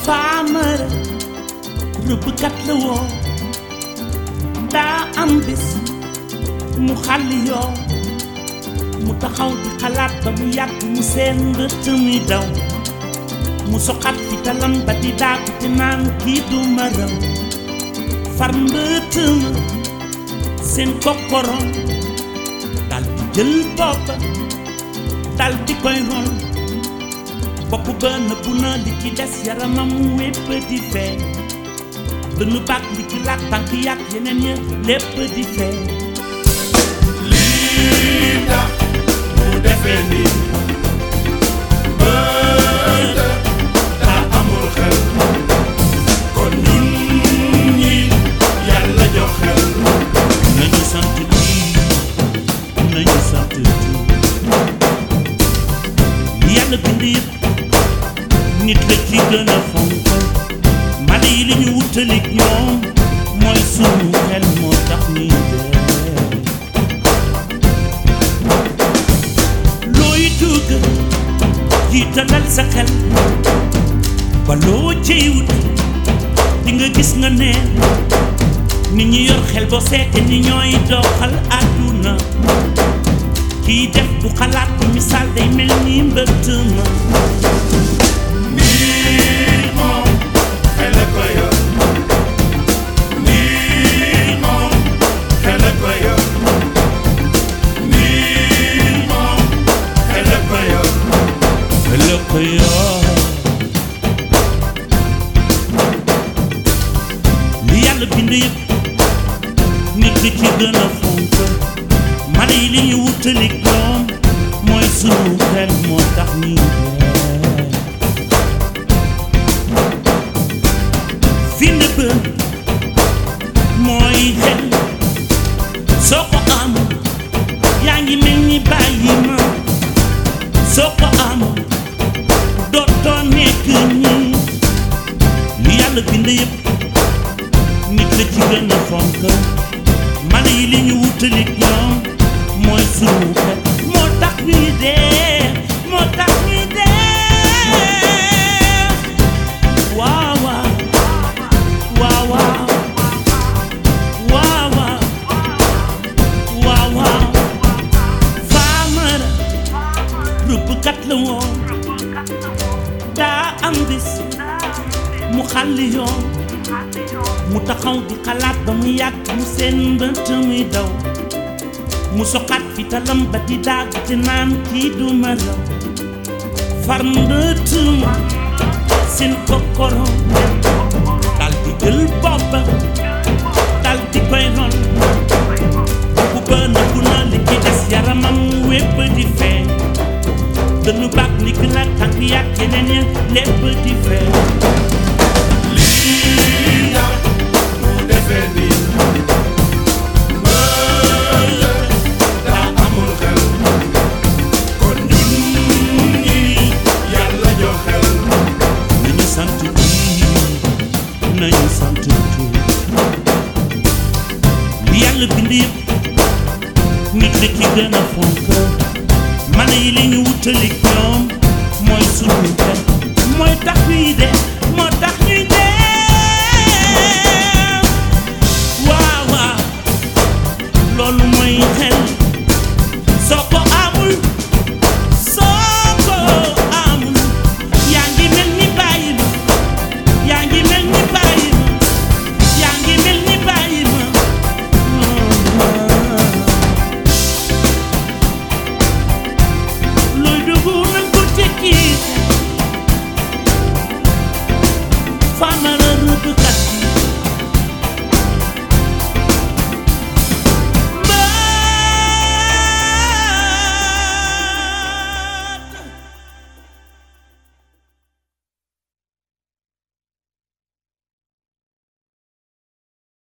faamara rëbbkat la woo daa am bis mu xàlli yoo mu taxaw di xalaat ba mu yàgg mu seen mbëtt muy daw mu soxat fi talam ba di daagu te naan kii du ma raw far mbëtt ma seen kokkorom dal di jël boppa dal di koy ron bopp ba nëbbu na li ci des yaramam wépp di feeñ dënnu baag li ci laaj tànk yàq yeneen ya lépp di feeñ lii tax mu defee nii bët daa amul xel kon ñun ñi yàlla jox xel nañu sant lii nañu sant lii yàlla bind yëpp nit la ci gën a fonk mala yi li ñu wutalik ñoom mooy sunu xel moo tax ñuy dee looy dugg jiitalal sa xel ba loo ciy wut di nga gis nga neen nit ñi yor xel boo seete ni ñooy doxal àdduna kii def du xalaat bu misaal day mel ni mbëtt ma nii moom xel a ko yor nii moom xel a ko yor nii moom xel a ko yor la ko yor li yàlla bind yëpp nit ki ci gën a fonk mala yi li ñu wutalik ñoom mooy sunu xel moo tax ñuy dee fi ne ba mooy xel soo ko am yaa ngi mel ni bàyyi ma soo ko am dootoo nekk nii li yàlla bind yëpp nit la ci gën a fonk mala yi li ñu wutalik ñoom mooy sunu xel moo tax ñuy dee moo tax ñuy dee waaw waaw waaw waaw waaw waaw waaw waaw faamara rëbbkat la woon daa am bis mu xàlli yoon mu taxaw di xalaat ba mu yàgg mu seen mbëtt muy daw mu soxaat fi talam ba di daagu te naan kii du ma raw far mbëtt ma seen kokkoro dal di jël boppa dal di koy ron bu ba nëbbu na li ci des yaramam wépp di feeñ dënnu baag ndigg la tànk yàgg yeneen ya lépp di feeñ lii tax mu defee nii bët daa amul xel kon ñun ñi yàlla jox xel nañu sant kii nañu sant kii li yàlla bind yëpp nit la ci gën a fonk mala yi li ñu wutalik ñoom mooy sunu xel mooy tax ñuy de moo tax